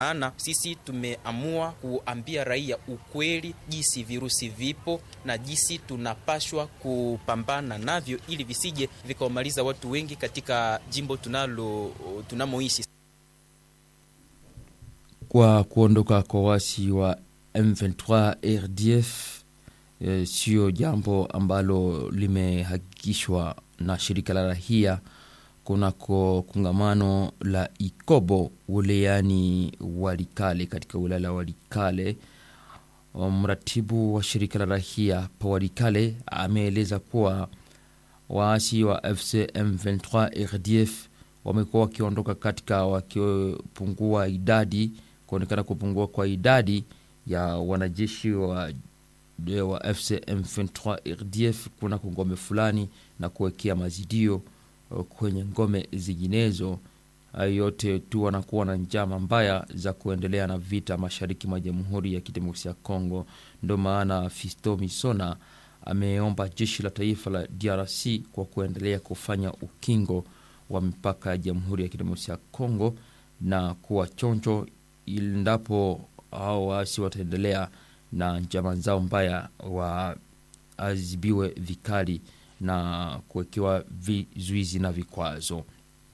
maana sisi tumeamua kuambia raia ukweli jinsi virusi vipo na jinsi tunapashwa kupambana navyo ili visije vikawamaliza watu wengi katika jimbo tunalo tunamoishi. Kwa kuondoka kwa wasi wa M23 RDF e, sio jambo ambalo limehakikishwa na shirika la rahia kunako kongamano la Ikobo wilayani Walikale katika wilaya la Walikale. Mratibu wa shirika la rahia pa Walikale ameeleza kuwa waasi wa FC M23 RDF wamekuwa wakiondoka katika wakipungua idadi kuonekana kupungua kwa idadi ya wanajeshi wa, wa FC M23 RDF kunako ngome fulani na kuwekea mazidio kwenye ngome zinginezo. Hayo yote tu wanakuwa na njama mbaya za kuendelea na vita mashariki mwa Jamhuri ya Kidemokrasia ya Kongo. Ndo maana Fisto Misona ameomba jeshi la taifa la DRC kwa kuendelea kufanya ukingo wa mipaka ya Jamhuri ya Kidemokrasia ya Kongo na kuwa chonjo endapo hao waasi wataendelea na njama zao mbaya waadhibiwe vikali na kuwekewa vizuizi na vikwazo.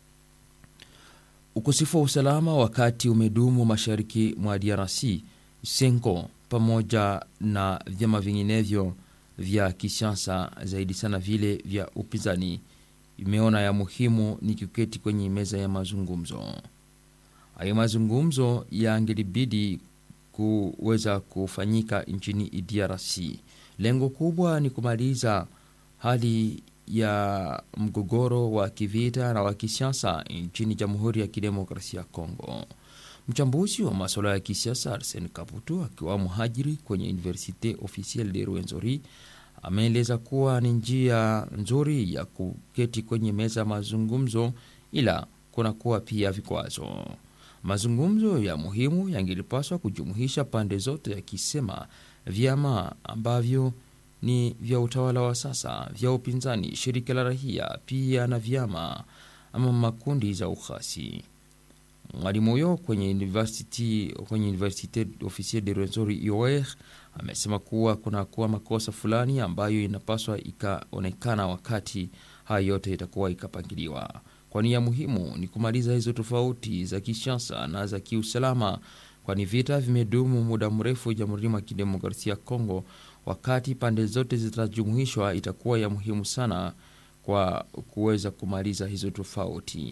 Ukosefu wa usalama wakati umedumu mashariki mwa DRC, Senko pamoja na vyama vinginevyo vya kisiasa zaidi sana vile vya upinzani imeona ya muhimu ni kuketi kwenye meza ya mazungumzo. Hayo mazungumzo yangelibidi kuweza kufanyika nchini DRC. Lengo kubwa ni kumaliza hali ya mgogoro wa kivita na wa kisiasa nchini Jamhuri ya Kidemokrasia ya Kongo. Mchambuzi wa masuala ya kisiasa Arsen Kaputu akiwa mhajiri kwenye Universite Officielle de Rwenzori ameeleza kuwa ni njia nzuri ya kuketi kwenye meza mazungumzo, ila kunakuwa pia vikwazo. Mazungumzo ya muhimu yangelipaswa kujumuisha pande zote, yakisema vyama ambavyo ni vya utawala wa sasa, vya upinzani, shirika la rahia, pia na vyama ama makundi za ukhasi. Mwalimu huyo kwenye university kwenye Universite Officielle de Rwenzori UOR amesema kuwa kunakuwa makosa fulani ambayo inapaswa ikaonekana wakati haya yote itakuwa ikapangiliwa, kwani ya muhimu ni kumaliza hizo tofauti za kisiasa na za kiusalama, kwani vita vimedumu muda mrefu Jamhuri ya Kidemokrasia ya Kongo. Wakati pande zote zitajumuishwa, itakuwa ya muhimu sana kwa kuweza kumaliza hizo tofauti.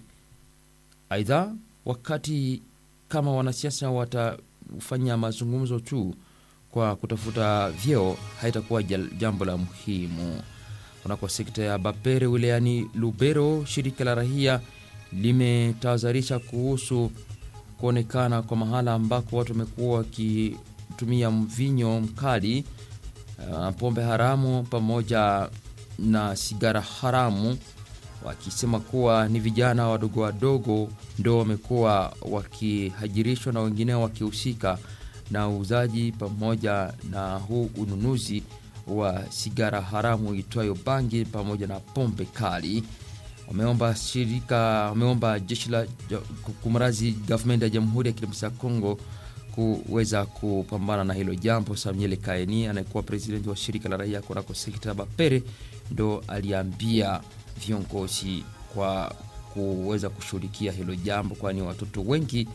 Aidha, wakati kama wanasiasa watafanya mazungumzo tu kwa kutafuta vyeo, haitakuwa jambo la muhimu. Kunako sekta ya Bapere wilayani Lubero, shirika la rahia limetahadharisha kuhusu kuonekana kwa mahala ambako watu wamekuwa wakitumia mvinyo mkali, uh, pombe haramu pamoja na sigara haramu wakisema kuwa ni vijana wadogo wadogo ndo wamekuwa wakihajirishwa na wengineo wakihusika na uuzaji pamoja na huu ununuzi wa sigara haramu itwayo bangi pamoja na pombe kali. Wameomba shirika, wameomba jeshi la kumrazi gavumenti ya Jamhuri ya Kidemokrasia ya Kongo kuweza kupambana na hilo jambo. Samuel Kaeni anayekuwa presidenti wa shirika la raia kunako sekta ya Bapere ndo aliambia viongozi kwa kuweza kushughulikia hilo jambo, kwani watoto wengi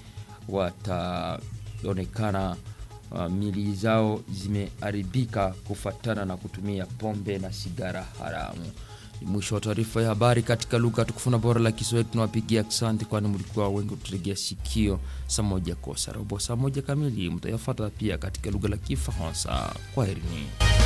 wataonekana uh, mili zao zimeharibika kufatana na kutumia pombe na sigara haramu. Ni mwisho wa taarifa ya habari katika lugha tukufu na bora la Kiswahili. Tunawapigia asante, kwani mlikuwa wengi kututegea sikio. Saa moja kosa robo saa moja kamili mtayafata pia katika lugha la Kifaransa. Kwaherini.